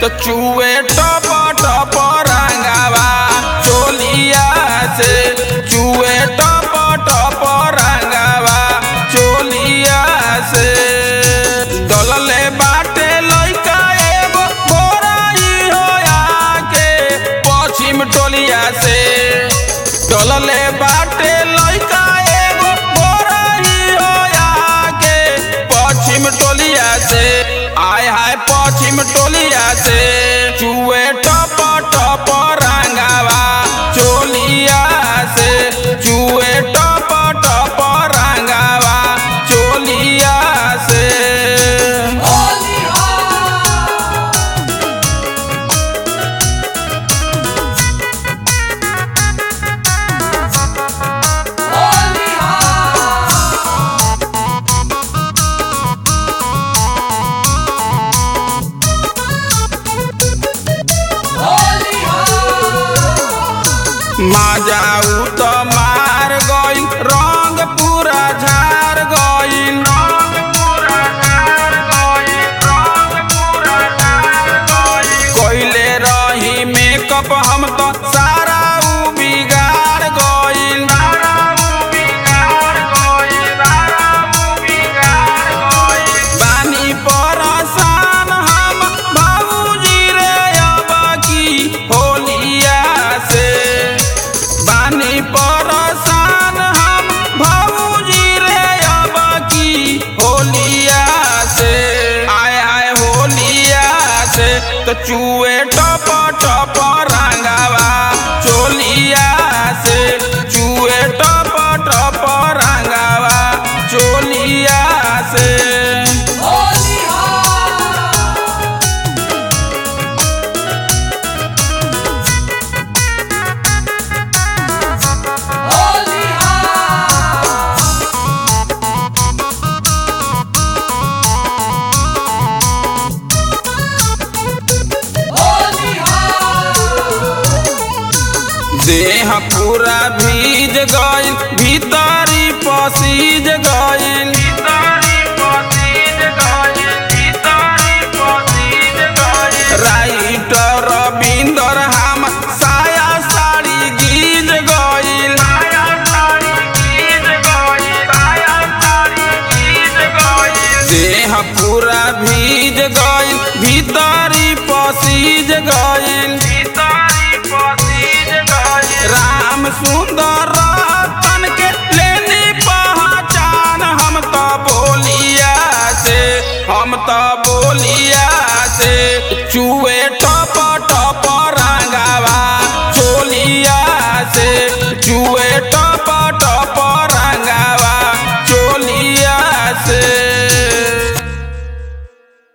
तो चुए टप टप रंगावा चोलिया से चुए टप टप रंगावा चोलिया से दलले बाटे लइका एगो गोराई होया के पश्चिम टोलिया से दलले बाटे लइका एगो गोराई होया के पश्चिम टोलिया से आय हाय पश्चिम टोलिया से चुए टप टप रंगावा चोलिया से चुए टप टप रंगावा चोलिया से माजाऊ तो मार गइल रंग पूरा झार गइल रंग पूरा झार गइल रंग पूरा झार गइल कइले रही मेकअप हम तो सारा उ बिगाड़ गइल सारा उ बिगाड़ गइल सारा उ बिगाड़ गइल बानी परेशान हम बाबूजी रे अब की होलिया से बानी परेशान हम भाऊजी रे अब की होलिया से आय आय होलिया से तो चुए टप टप रंगावा चोलिया से चुए टप टप रंगावा चोलिया से देह पूरा भीज गइल भीतरी पसीज गइल राइटर रविंदर हम साया साड़ी गीज गइल देह पूरा भीज गइल भीतरी पसीज गइल राम सुंदर रतन के लेनी पहचान हम तो बोलिया से हम तो बोलिया से चुए टप